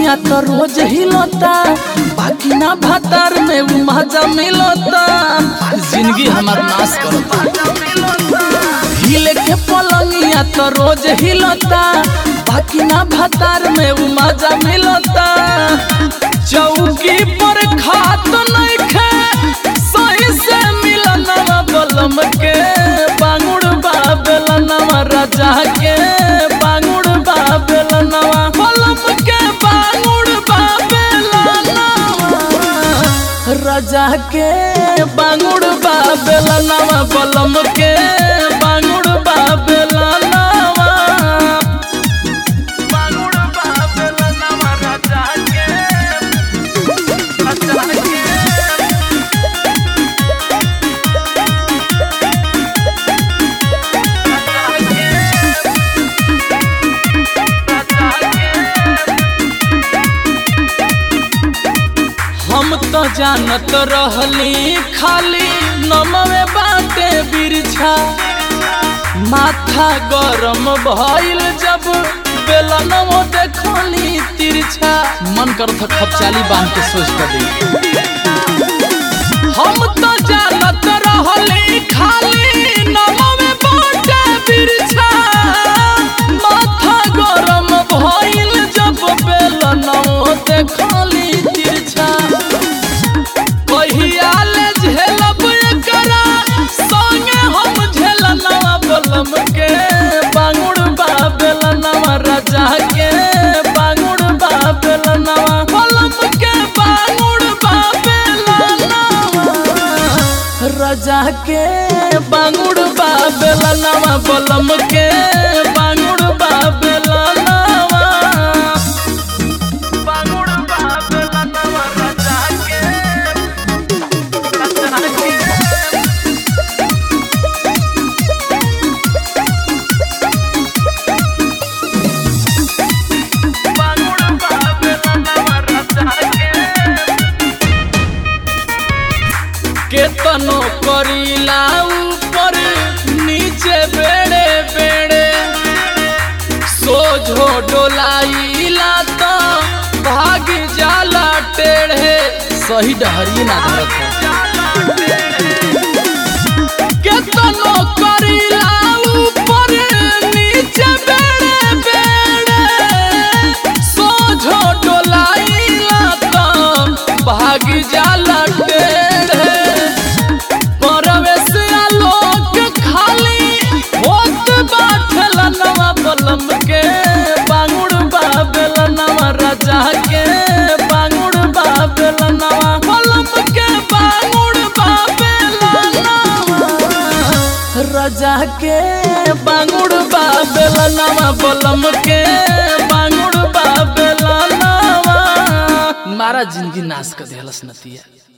पलंगिया तो रोज हिलता बाकी ना भातार में उ मजा मिलता जिंदगी हमार नाश करता हिले के पलंगिया तो रोज हिलता बाकी ना भातार में उ मजा मिलता चौकी पर खात नहीं खे सही से मिलनवा बलम के बांगुड़ बाबेलनवा राजा के बांगुड़ बाबेलनवा बलम के बांगुड़ बाबेलनवा राजा के बांगुड़ बाबेलनवा बलम के बांगुड़ बाबेलनवा बांगुड़ बाबेलनवा राजा के राजा के हम तो जानत रहली खाली नमवे बाटे बिरछा माथा गरम भइल जब बेलनवो देखली तिरछा मन करत खपचाली बांध के सोच कर दी हम तो जानत रहली खाली नमवे बाटे बिरछा माथा गरम भइल जब बेलनवो देखली तिरछा कहिया ले झेलब एकरा संगे हम झेलनवा बलम के बांगुड़ बाबेलनवा राजा के बांगुड़ बाबेलनवा बलम के बांगुड़ बाबेलनवा राजा के बांगुड़ बाबेलनवा बलम के बांगुड़ बाबेलनवा बांगुड़ बाबेलनवा राजा के केतनो करीला ऊपर नीचे बेड़े बेड़े सोझो डोलाइला तो भाग जाला टेढ़े सही डहरिए ना धरत है केतनो करीला ऊपर नीचे बेड़े बेड़े सोझो डोलाइला तो भाग जाला टेढ़े परवेश आलोक खाली होत बाठलनवा बलम के बांगुड़ बाबेलनवा राजा के बांगुड़ बाबेलनवा बलम के बांगुड़ बाबेलनवा राजा के बांगुड़ बाबेलनवा बलम के बांगुड़ बाबेलनवा मारा जिंदगी नाश कर देहलस नतिया